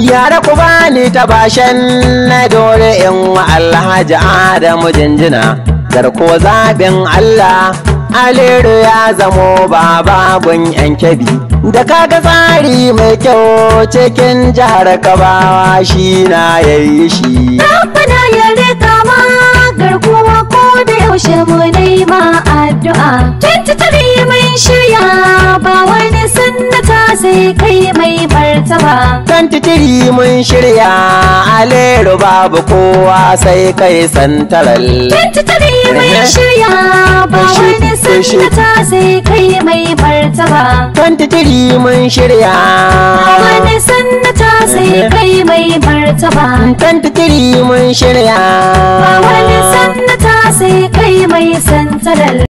yara ku bani ta bashen na dore in wa alhaji adamu jinjina garko zaɓin allah aliru ya zamo bababun yan kebi da kaga tsari mai kyau cikin jihar kabawa shi na yayi shi Rabbana ya rika ma garkuwa ko da yaushe mu nema addu'a. Tuntuturi mun shirya ba wani sannata sai kai mai martaba. kan titiri mun shirya aliru babu kowa sai kai santaral Tuntuturi mun shirya ba wani sannata sai kai mai martaba. kan titiri mun shirya Ba wani sannata sai kai mai martaba. kan titiri mun shirya Ba wani sannata sai kai mai santaral.